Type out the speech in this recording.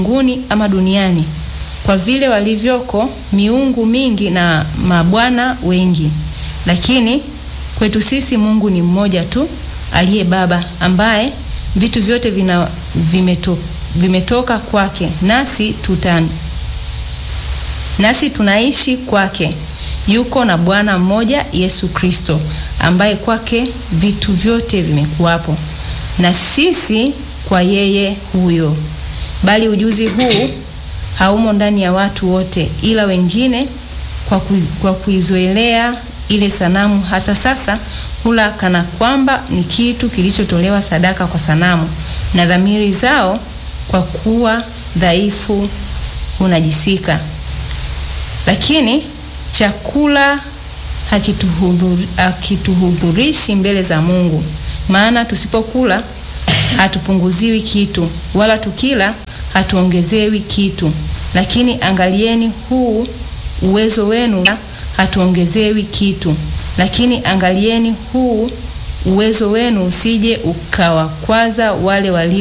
mbinguni ama duniani, kwa vile walivyoko miungu mingi na mabwana wengi, lakini kwetu sisi Mungu ni mmoja tu, aliye Baba, ambaye vitu vyote vina, vimeto, vimetoka kwake, nasi tuta nasi tunaishi kwake. Yuko na Bwana mmoja Yesu Kristo, ambaye kwake vitu vyote vimekuwapo, na sisi kwa yeye huyo. Bali ujuzi huu haumo ndani ya watu wote, ila wengine kwa, ku, kwa kuizoelea ile sanamu hata sasa hula kana kwamba ni kitu kilichotolewa sadaka kwa sanamu, na dhamiri zao kwa kuwa dhaifu hunajisika. Lakini chakula hakituhudhurishi hakituhudhurishi mbele za Mungu, maana tusipokula hatupunguziwi kitu, wala tukila hatuongezewi kitu. Lakini angalieni huu uwezo wenu, hatuongezewi kitu. Lakini angalieni huu uwezo wenu usije ukawakwaza wale walio